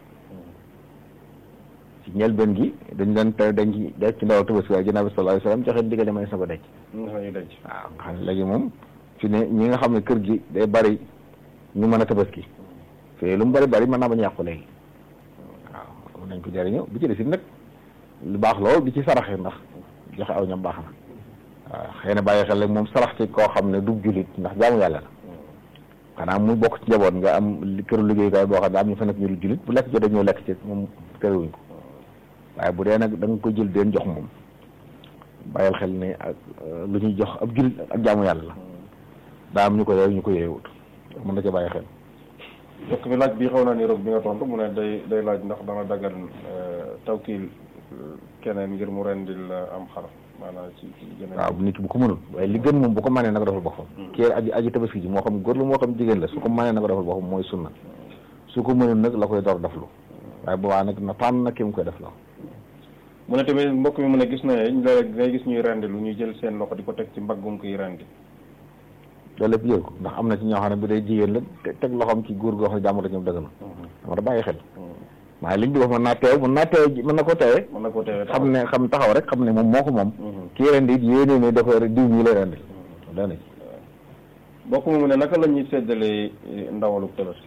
ci njëlbeen gi dañ leen te dañ ci def ci ndawal tabaski waaye ginnaaw bi sallallahu alayhi wasallam joxe ndigal may sa ko denc nga xam ne denc waaw nga xam ne léegi moom fi ne ñi nga xam ne kër gi day bari ñu mën a tabaski fii lu mu bari bari mën naa bañ a yàqu léegi waaw mën nañ ko jëriñoo bi ci des it nag lu baax lool di ci saraxe ndax joxe aw ñam baax na waaw xëy na bàyyi xel rek moom sarax ci koo xam ne du jullit ndax jaamu yàlla la xanaa mu bokk ci njaboot nga am li këru liggéeyukaay boo xam ne am ñu fa nekk ñu du jullit bu lekk jotee ñëw lekk ci moom terewuñ ko waaye bu dee nag da nga ko jël deen jox moom bàyyil xel ne ak lu ñuy jox ab jullit ak jaamu yàlla la daa am ñu ko yeew ñu ko yeewut mën na ca bàyyi xel mbokk mi laaj bi xaw naa ni roog bi nga tontu mu ne day day laaj ndax dana dagan tawkiil keneen ngir mu rendil am xar maanaam ci ci gën a waaw nit ki bu ko mënul waaye li gën moom bu ko mënee na ko defal boppam kii aji aji tabaski ji moo xam góor la moo xam jigéen la su ko mënee na ko defal boppam mooy sunna su ko mënul nag la koy door deflu waaye boobaa nag na tànn na ki mu koy def la mu ne tamit mbokk mi mu ne gis na léeg ngay gis ñuy rendi lu ñuy jël seen loxo di ko teg ci mbaggum koy rendi loolu lépp jël ko ndax am na ci ñoo xam ne bu dee jigéen la te teg loxoom ci góor goo xam ne jàmm ñoom dëgg na dama da bàyyi xel waaye liñ di wax mën naa teew mën naa teew mën na ko teewee mën na koo teewee xam ne xam taxaw rek xam ne moom moo ko moom kii ren di yéene ne da koy diw mii lay rendi dana ci bokk mu ne naka la ñuy séddalee ndawalu tabaski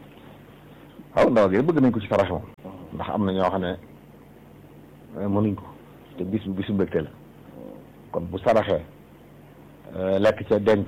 waaw ndaw gi bëgg nañ ko ci sarax moom ndax am na ñoo xam ne mënuñ ko te bis bu bisu mbégte la kon bu saraxee lekk ca denc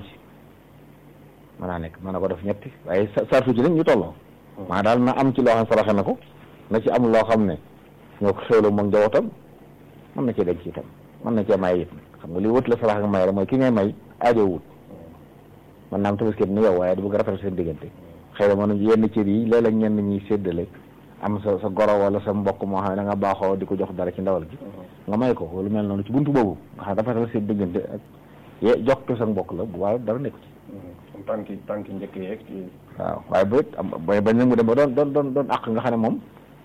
mën naa nekk mën na ko def ñetti waaye sa sartu ci nag ñu tolloo maa daal na am ci loo xam saraxe na ko na ci am loo xam ne ñoo ko xewloo moom njabootam mën na cee denc itam mën na cee may it xam nga li wët la sarax nga may rek mooy ki ngay may aajo wut man naa am tabaski ni yow waaye du bëgg rafetal seen diggante xëy na mënuñ yenn cër yi léeg-léeg ñenn ñuy séddale am sa sa goro wala sa mbokk moo xam ne da nga baaxoo di ko jox dara ci ndawal gi nga may ko lu mel noonu ci buntu boobu nga xam rafetal seen diggante ak ye jox ko sa mbokk la bu waaw dara nekku ci tànki tànki njëkk yeeg waaw waaye ba it am ba bañ na mu dem ba doon doon doon doon àq nga xam ne moom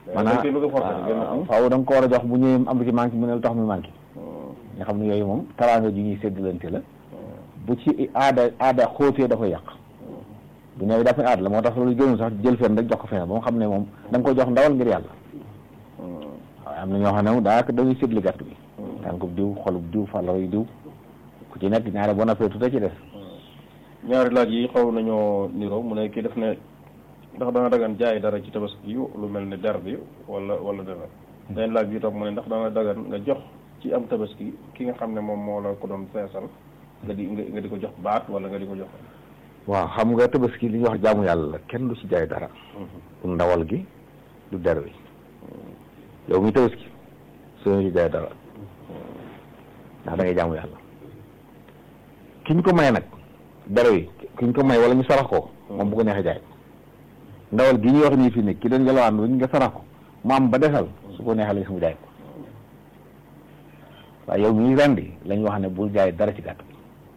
maanaam faaw da nga ko war a jox bu ñëwee am lu ci manqué mu ne lu tax muy manqué nga xam ne yooyu moom taraanga ji ñuy séddalante la bu ci aada aada xóotee da koy yàq bu ñëwee jàpp ne aada la moo tax loolu gënul sax jël fenn rek jox ko fenn ba nga xam ne moom da nga koy jox ndawal ngir yàlla waaw am na ñoo xam ne moom daanaka dañuy séddale gàtt bi tànkub diw xolub diw fàllaw yi diw ku ci nekk ñaare boo nappee tuuti ci des ñaari laaj yi xaw nañoo niroo mu ne kii def ne ndax dana dagan jaay dara ci tabaski yu lu mel ne der bi wala wala dara dañ laaj bi toog mu ne ndax dana dagan nga jox ci am tabaski ki nga xam ne moom moo la ko doon feesal nga di nga di ko jox baat wala nga di ko jox waaw xam nga tabaski li ñuy wax jaamu yàlla la kenn du ci jaay dara du ndawal gi du der wi yow mi tabaski soo ci jaay dara ndax da ngay jaamu yàlla ki ñu ko may nag der wi ki ñu ko may wala ñu sarax ko moom bu ko neexee jaay ndawal gi ñuy wax nii fii ne ki doon jalwaan ba ñu nga sarax ko mu am ba desal su ko neexee la mu jaay ko waaye yow mi rendi lañ wax ne bul jaay dara ci gàtt bi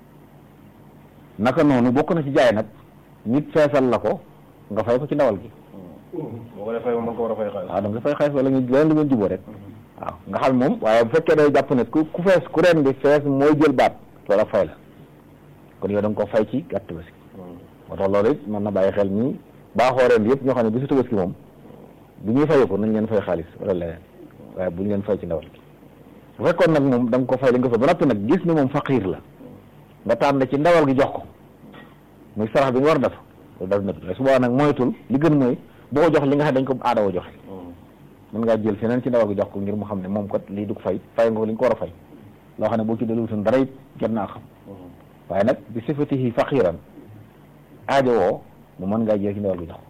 naka noonu bokk na ci jaay nag nit feesal la ko nga fay ko ci ndawal gi boo ko defee mën ko war a fay xaalis waaw donc nga fay xaalis wala nga leen lu ngeen juboo rek waaw nga xam moom waaye bu fekkee day jàpp ne ku ku fees ku rendi fees mooy jël baat loola fay la kon yow da nga ko fay ci gàtt tabaski moo tax loolu it mën na bàyyi xel ñi baaxoo ren yëpp ñoo xam ne bisu tabaski moom bu ñuy fayee ko nañ leen fay xaalis wala leneen waaye bu ñu leen fay ci ndawal gi bu fekkoon nag moom da nga ko fay li nga fay ba noppi nag gis ne moom faqiir la nga tànn ci ndawal gi jox ko muy sarax bi nga war a def loolu daf nëpp su boobaa nag moytul li gën mooy boo ko jox li nga xam dañ ko aada woo joxe mën ngaa jël feneen ci ndawal gi jox ko ngir mu xam ne moom kat lii du ko fay fay nga ko li nga ko war a fay loo xam ne boo ci delluwutoon dara it jot naa xam waaye nag bi sifatihi faqiran aajo woo mu mën ngaa jël ci ndawal gi jox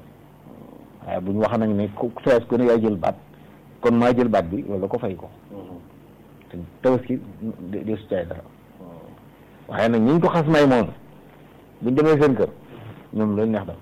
ko waaye bu ñu wax nañ ne ku fees ku ne yaay jël baat kon maa jël baat bi loolu ko fay ko te tabaski de su caay dara waaye nag ñi ñu ko xas may moom buñ demee seen kër ñoom loolu neex dam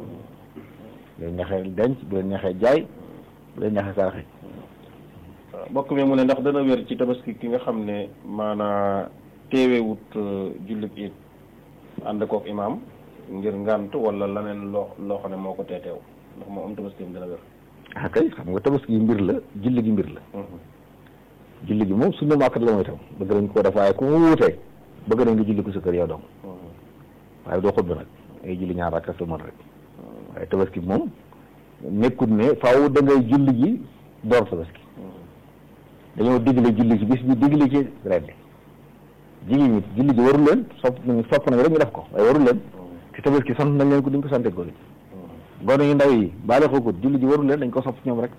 bu leen neexee denc bu leen neexee jaay bu leen neexee saraxe waaw mbokk mi mu ne ndax dana wér ci tabaski ki nga xam ne maanaa teewewut jullit it ànd kook imaam ngir ngànt wala leneen loo loo xam ne moo ko teeteew ndax moo am tabaski am dana wér ah kay xam nga tabaski gi mbir la julli gi mbir la julli gi moom sunna màkkat la mooy tam bëgg nañ koo def waaye ku mu wuutee bëgg nañ nga julli ko sa kër yow dong waaye doo xutba nag ay julli ñaar rakka sa mën rek waaye tabaski moom nekkut ne faaw da ngay julli ji door tabaski dañoo digle julli ci bis bi digle ci rendi jigéen ñi julli ji warul leen sopp nañu sopp nañu rek ñu def ko waaye warul leen ci tabaski sant nañ leen ko duñ ko sante góor yi gone yu ndaw yi baale ko julli ji warul leen dañ ko sopp ñoom rek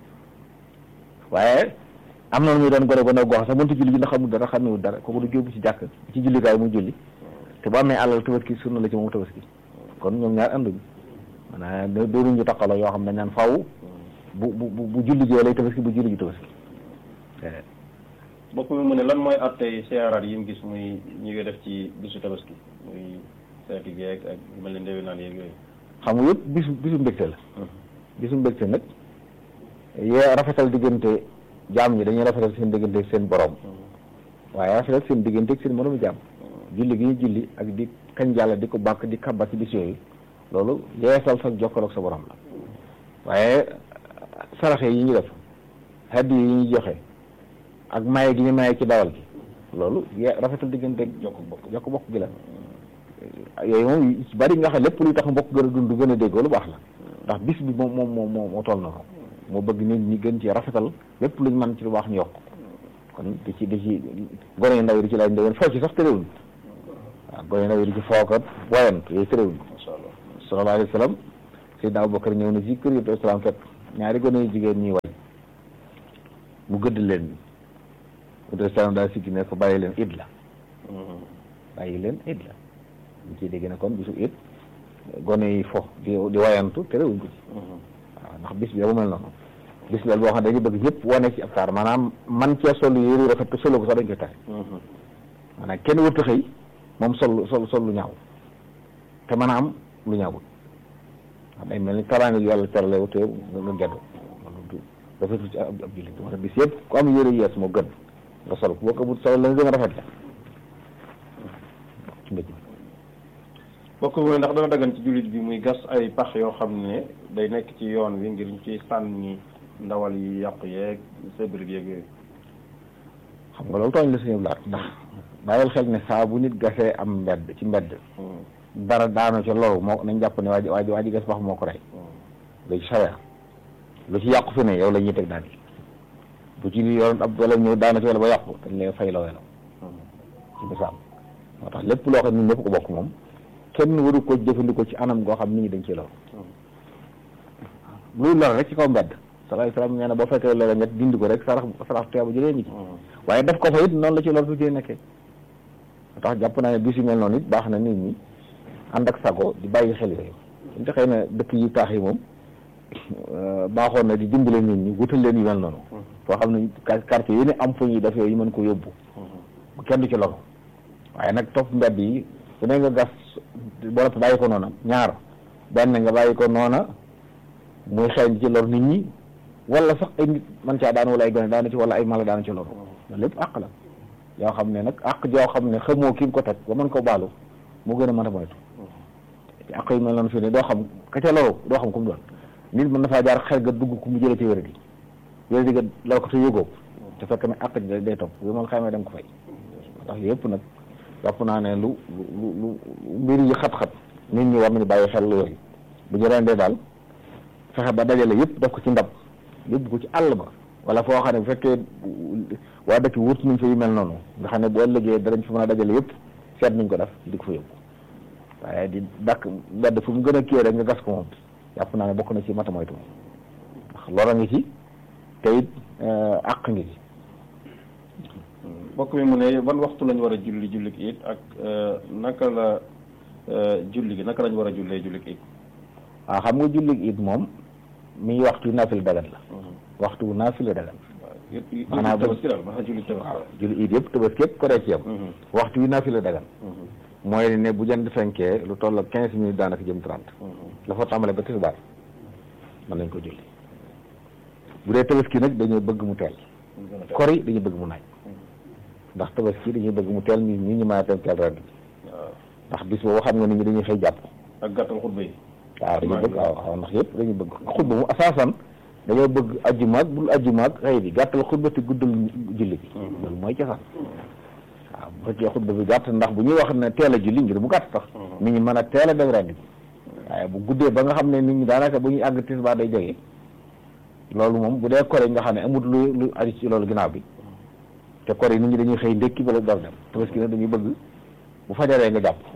waaye am na muy doon gone gone goo xam sax mënta julli ji ndax xamul dara xamewul dara kooku du jóobu ci jàkk ci jullikaay muy julli te bu amee alal tabaski sunna la ci moom tabaski kon ñoom ñaar anduñu maanaam doonuñu taqaloo yoo xam ne naan faaw bu bu bu julli ji lay tabaski bu julli ji tabaski mbokk mi mu ne lan mooy attey siyaaraat yi mu gis muy ñi ngi def ci bisu tabaski muy seeti geeg ak mel ni ndewi naan yeeg yooyu xam nga yëpp bisu bisu mbégte la bisu mbégte nag yee rafetal diggante jaam ñi dañuy rafetal seen diggante ak seen borom waaye rafetal seen diggante ak seen moromu jaam julli gi ñu julli ak di kañ yàlla di ko bàkk di kabba ci bis yooyu loolu yeesal sa jokkaloog sa borom la waaye saraxe yi ñu def haddi yi ñu joxe ak maye gi ñu maye ci dawal gi loolu ye rafetal diggante ak jokk bokk jokk bokk gi la yooyu moom bari nga xam lépp luy tax mbokk gën a dund gën a déggoo lu baax la ndax bis bi moom moom moom moo toll na ko moo bëgg nit ñi gën ci rafetal lépp luñ mën ci lu baax ñu yokk kon di ci di ci gone yu ndaw yi di ci laaj ndewén foo ci sax tëréwuñ waaw gone yu ndaw yi di ci fookat woyant yooyu tëréwuñ sallallahu alayhi wa sallam Seydina Abubakar ñëw na ci kër yi islam fekk ñaari gone yu jigéen ñuy way mu gëdd leen ni islam daal sikki ne ko bàyyi leen id la bàyyi leen id la ñu ciy dégg ne kon bisu it gone yi fo di di wayantu terewuñ ko ci waaw ndax bis bi dafa mel noonu bis la boo xam ne dañu bëgg ñëpp wane ci ab taar maanaam man cee sol yére rafet te solo ko sax dañ koy tere maanaam kenn wërta xëy moom sol sol sol lu ñaaw te mën a am lu ñaawul wax day mel ni taraanga yu yàlla terale te nga geddu loolu rafetul ci ab ab jullit moo tax bis yëpp ku am yére yees moo gën nga sol ko boo ko amul sol la nga gën a rafet la ci mbéj bokk mooy ndax dana dagan ci jullit bi muy gas ay pax yoo xam ne day nekk ci yoon wi ngir ñu ciy sànni ndawal yi yàqu yeeg sébrit yeeg yooyu xam nga loolu tooñ la suñu laat ndax bàyyil xel ne saa bu nit gasee am mbedd ci mbedd dara daano ca loolu moo nañ jàpp ne waa ji waa ji waa ji gas pax moo ko rey léegi saweer lu ci yàqu fi ne yow la ñuy teg daan yi bu ci yoon ab wala ñëw daana ci wala ba yàqu dañ lay fay loo welo ci misaal moo tax lépp loo xam ne ñëpp ko bokk moom kenn waru ko jëfandikoo ci anam goo xam nit ñi dañ ci lor luy lor rek ci kaw mbedd salaay salaam nee na boo fekkee lor nga dindi ko rek sarax sarax teebu jëlee ngi ci waaye def ko fa it noonu la ci lor tu ci nekkee moo tax jàpp naa ne bis yu mel noonu it baax na nit ñi ànd ak sago di bàyyi xel yooyu suñu te xëy na dëkk yi taax yi moom baaxoon na di dimbale nit ñi wutal leen yu mel noonu foo xam ne quartier yi ne am fu ñuy def yooyu mën ko yóbbu bu kenn du ci loru waaye nag topp mbedd yi su ne nga gas boole bàyyi ko noona ñaar benn nga bàyyi ko noona muy xeeñ ci lor nit ñi wala sax ay nit man caa daan wala ay gone daana ci wala ay mala daana ci loru loolu lépp àq la yoo xam ne nag àq joo xam ne xamoo ki ko teg ba mën ko baalu moo gën a mën a moytu te àq yu mel noonu fii ne doo xam ka ca loru doo xam ku mu doon nit mën na faa jaar xel ga dugg ku mu jëlee ci wéradi wéradi ga lor ko te yógoo te fekk ne àq ji day topp bu mal xamee da nga ko fay ndax yëpp nag jàpp naa ne lu lu lu mbir yi xat-xat nit ñi war nañu bàyyi xel yooyu bu ñu rendee daal fexe ba dajale yëpp def ko ci ndab yóbbu ko ci àll ba wala foo xam ne bu fekkee waa dëkk wut nañ fa yu mel noonu nga xam ne boo ëllëgee danañ fa mën a dajale yëpp seet nañ ko def di ko fa yóbbu waaye di dakk mbedd fu mu gën a kii rek nga gas ko moom jàpp naa ne bokk na ci mata moytu ndax lora ngi ci te it àq ngi ci mbokk mi mu ne ban waxtu lañ war a julli julli it ak naka la julli gi naka lañ war a jullee julli it waaw xam nga julli it moom mi waxtu naafila dagan la waxtu naafila dagan maanaam tabaski daal maanaam julli tabaski waaw julli it yëpp tabaski yëpp ko dee ci yam waxtu wi naafila dagan mooy ne bu jant fenkee lu toll ak quinze minutes daanaka jëm trente la fa tàmbale ba tisbaar mën nañ ko julli bu dee tabaski nag dañoo bëgg mu teel kori dañuy bëgg mu naaj ndax tabaski dañuy bëgg mu teel nit ñi ñu mën a teel teel ren ndax bis boobu xam nga nit ñi dañuy xëy jàpp ak gàttal xutba yi waaw dañuy bëgg waaw waaw ndax yëpp dañuy bëgg xutba mu asaasan dañoo bëgg ajjuma ak bul ajjuma ak xëy bi gàttal xutba te guddal julli bi loolu mooy cosaan waaw bu fekkee xutba bi gàtt ndax bu ñuy wax ne teel a julli ngir mu gàtt sax nit ñi mën a teel a dem ren bi waaye bu guddee ba nga xam ne nit ñi daanaka bu ñuy àgg tisbaar day jege loolu moom bu dee kore nga xam ne amut lu lu aju ci loolu ginnaaw bi te kore yi nit ñi dañuy xëy ndékki bala door dem tabaski nag dañuy bëgg bu fajaree nga jàpp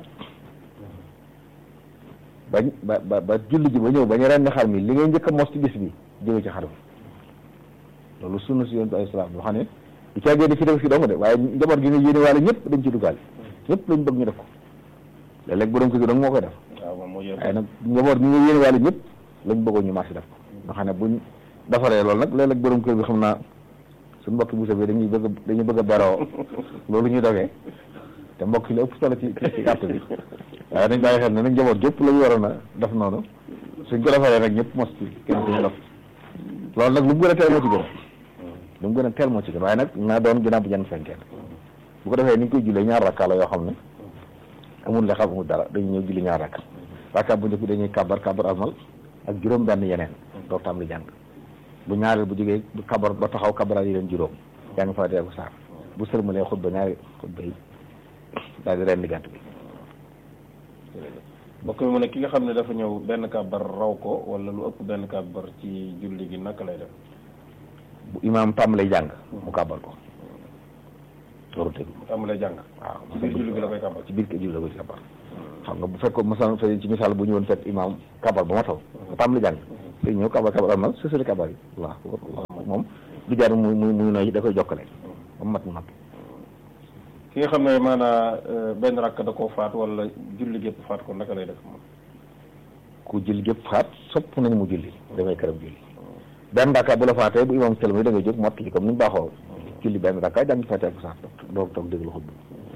bañ ba ba ba julli ji ba ñëw bañ ren xar mi li ngay njëkk a mos ci bis bi jóge ci xar mi loolu sunna si yonent bi alayhi salaam boo xam ne du caagee di ci tabaski dong de waaye njaboot gi nga yéene waale ñëpp dañ ci duggaale ñëpp lañ bëgg ñu def ko léeg-léeg borom kër gi dong moo koy def waaye nag njaboot gi nga yéene waale ñëpp lañ bëggoon ñu marché def ko nga xam ne buñ defaree loolu nag léeg-léeg borom kër bi xam naa suñu mbokki busa bi dañuy bëgg dañuy bëgg a beroo loolu ñuy dogee te mbokk yi la ëpp solo ci ci carte bi waaye dañ bàyyi xel ne nag njaboot gépp la ñu waroon a def noonu suñ ko defaree nag ñëpp mos ci kenn ku ñu def loolu nag lu mu gën a teel moo ci gën lu mu gën a teel moo ci gën waaye nag naa doon ginnaaw bi jant fenkee bu ko defee ni ñu koy jullee ñaar rakka la yoo xam ne amul le xam amul dara dañuy ñëw julli ñaar rakka rakka bu njëkk bi dañuy kabar kabar almal ak juróom benn yeneen doo tam li jàng bu ñaareel bu jógee bu kabar ba taxaw kabaral yi leen juróom yaa ngi fa dee ko saar bu sërmalee xutba ñaari xutba yi daal di rendi gàtt bi mbokk mi mu ne ki nga xam ne dafa ñëw benn kàbbar raw ko wala lu ëpp benn kàbbar ci julli gi naka lay def bu imaam tàmbalee jàng mu kàbbal ko loolu tegu mu tàmbalee jàng waaw ci biir julli gi la koy kàbbar ci biir kër julli la koy kàbbal xam nga bu fekkoon mosaan fa ci misaal bu ñëwoon fekk imaam kàbbal ba ma taw mu tàmbalee jàng te ñëw kàbbal kàbbal am na sësali kàbbal yi waaw moom du jaar muy muy muy nooy da koy jokkale ba mu mat mu noppi ki nga xam ne maanaa benn rakk da koo faat wala julli gépp faat ko naka lay def moom ku julli gépp faat sopp nañu mu julli dafay këram julli benn rakka bu la faatee bu imaam sëlma da ngay jóg mottali comme ni ñu baaxoo julli benn rakka jàng faatee ko sax doog toog déglu xutba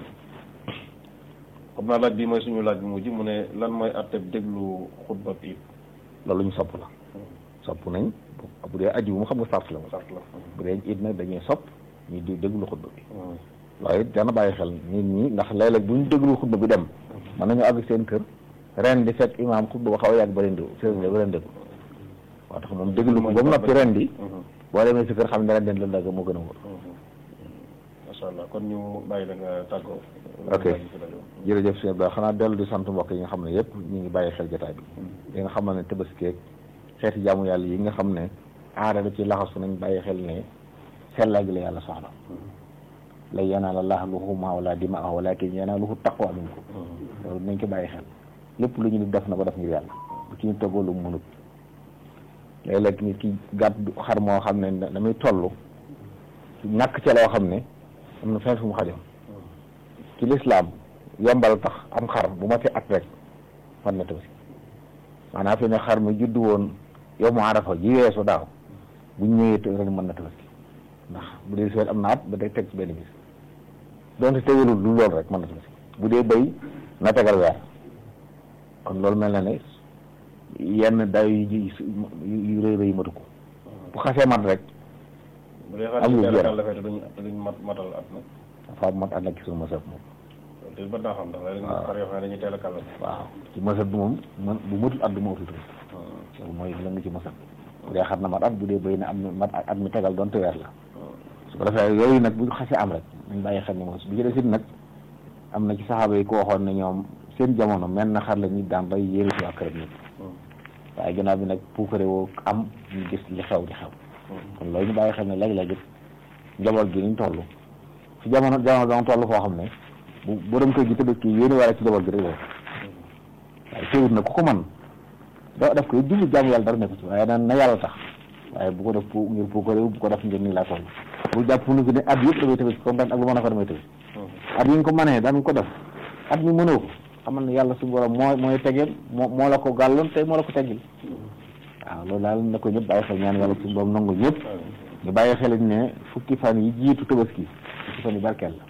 xam naa laaj bi mooy suñu laaj bu mujj mu ne lan mooy atteb déglu xutba bi loolu ñu sopp la sopp nañ bu dee aji bu mu xam nga sart la moom sart la bu dee it nag dañuy sopp ñu di déglu xutba bi waaye it dana bàyyi xel nit ñi ndax léeg-léeg bu ñu déglu xutba bi dem mën nañu àgg seen kër ren di fekk imaam xutba ba xaw a yàgg ba leen di seen ba leen déglu waaw tax moom déglu ko ba mu noppi ren di boo demee si kër xam ne ren den la dagg moo gën a wóor macha allah kon ñu bàyyi la nga tàggoo ok jërëjëf sëñ Ba xanaa dellu di sant mbokk yi nga xam ne yëpp ñu ngi bàyyi xel jotaay bi yi nga xam ne tëbaskeeg xeeti jaamu yàlla yi nga xam ne aada da ci laxasu nañ bàyyi xel ne sellal gi la yàlla soxla lan yanaala llaaha luhuumuhaa wala dimaa'uhaa walaakin yanaaluhu taqwa minkum loolu nañ ko bàyyi xel lépp lu ñu di def na ko def ngir yàlla bu ci ñu toggoo lu mu mënut léeg-léeg nit ki gàtt xar moo xam ne damay toll ñàkk ca loo xam ne am na fenn fu mu xajoon ci lislaam yombal tax am xar bu ma fi at rek fan na tabaski maanaam fi ne xar mi juddu woon yow mu arafa ji weesu daaw bu ñu ñëwee ren mën na tabaski ndax bu dee seet am na at ba day teg ci benn bis donte tegalul lu loolu rek mën na tabaski bu dee béy na tegal weer kon loolu mel na ne yenn day yu yu rëy rëy matu ko bu xasee mat rek bu dee xar amul ci jeex. teel a dafay te duñ te duñ mat matal at nag dafa mat ànd ak ci suñu mësëb moom loolu te ba naa xam ndax léeg-léeg nga xar yoo xam ne dañuy teel a kàllal waaw ci mësëb bi moom man bu matul at du ma utul loolu mooy la nga ci mësëb bu dee xar na mat at bu dee béy na am na mat at mi tegal doonte weer la su ko defee yooyu nag bu xasee am rek nañ bàyyi xel ni moom bi ci des it nag am na ci saxaaba yi ko waxoon ne ñoom seen jamono mel na xar la nit daan bay yéeri si waa këram nit waaye gannaaw bi nag puukare woo am ñu gis li xew di xew kon loolu ñu bàyyi xel ne léeg-léeg it njaboot gi niñ toll fi jamono jamono danga toll foo xam ne bu borom kër gi tëdd kii yéeni wala ci njaboot gi rek la waaye teewut na ku ko man doo def ko julli jaamu yàlla dara nekk ci waaye naan na yàlla tax waaye bu ko def pour ngir puukare bu ko def ngir nii laa toll bu jàpp nu ko ne at yëpp damay tëbës comme daan ak lu mën a ko damay tëbës at yi nga ko mënee daan ko def at mi mënoo ko xamal ne yàlla su borom moo mooy tegeel moo moo la ko gàlloon tey moo la ko teggil waaw loolu daal na ko ñëpp bàyyi xel ñaan yàlla su borom nangu ñëpp ñu bàyyi xel ne fukki fan yi jiitu tabaski fukki fan yi barkeel la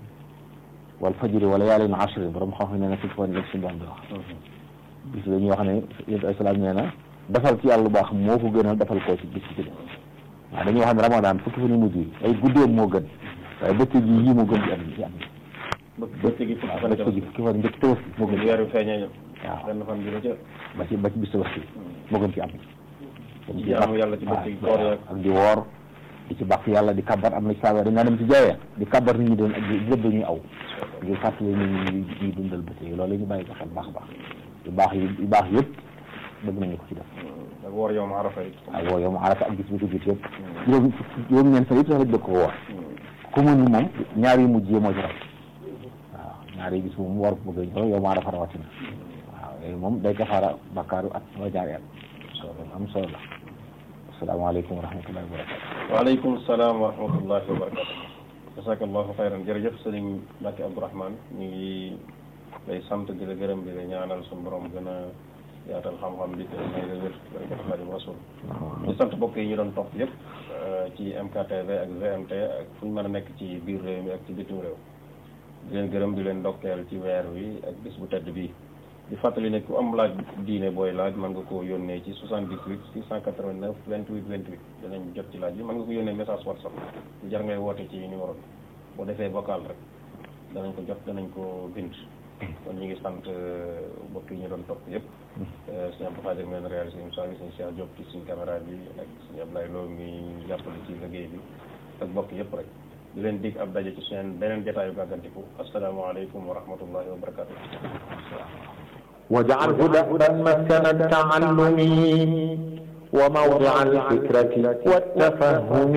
wal fajri wala yaalin ashri borom xam-xam nee na fukki fan yi suñu borom di wax bis la ñuy wax ne yéen ay salaam nee na defal ci yàlla lu baax moo ko gënal defal koo ci bis ci def waaw dañuy wax ne ramadan fukki fan yi mujj yi ay guddeem moo gën waaye bëccëg yi yii moo gën ci at ci at bëccëg gi fukki waaw fan bëccëg yi fukki fan njëkk tabaski moo gën ci weer wi feeñee waaw benn fan bi la ca ba ci ba ci bis tabaski moo gën ci at Di jaamu yàlla ci bëccëg gi koor yeeg ak di woor di ci bàkk yàlla di kabar am na ci saaba dañ naa dem ci jaayee di kabar nit ñi doon ak di lépp dañuy aw ngir fàttali nit ñi ñuy ñuy dundal bëccëg loolu la ñu bàyyi ko xel baax a baax yu baax yi yu baax yëpp bëgg nañu ko ci def ak woor yow ma arafa it ak woo yow mu arata ak gis bi ko gis yëpp juróom juróom ñeent fan yëpp sax lañ bëgg ko woor ku mën ni moom ñaar yu mujj yi moo ci raw waaw ñaar yi gis moom war ko bëgg a ñëw yow mu arafa rawatina waaw yooyu moom day kafaara bakkaaru at wala ñaari at loolu am solo la asalaamaaleykum wa rahmatullahi wa barakatu waaleykum salaam wa rahmatullahi wa barakatu jasakallahu xayran jërëjëf sëriñ Mbacke Abdourahmane ñu ngi lay sant di la gërëm di la ñaanal suñu borom gën a yaatal xam-xam bi te may la wér barkat Xaadimu Rasul ñu sant mbokk yi ñu doon topp yëpp ci MKTV ak GMT ak fu ñu mën a nekk ci biir réew mi ak ci bitim réew di leen gërëm di leen ndokkeel ci weer wi ak bis bu tedd bii di fàttali ne ku am laaj diine booy laaj mën nga koo yónnee ci 78 689 28 28 danañ jot ci laaj bi mën nga ko yónnee message WhatsApp jar ngay woote ci numéro bi boo defee vocal rek danañ ko jot danañ ko bind kon ñu ngi sant mbokk yi ñu doon topp yëpp sëñ Abdou Khadir men réalisé émission bi sëñ Cheikh Diop ci suñ caméra bi ak sëñ Ablaye Lo mi jàppale ci liggéey bi ak mbokk yëpp rek di leen dig ab daje ci seen beneen jotaayu gàggantiku asalaamaaleykum wa rahmatullahi wa barakatu واجعله دأبا مسكن التعلم وموضع الفكرة والتفهم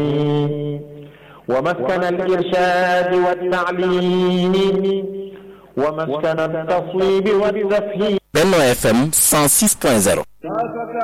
ومسكن الإرشاد والتعليم ومسكن التصويب والتفهيم Benno FM 106.0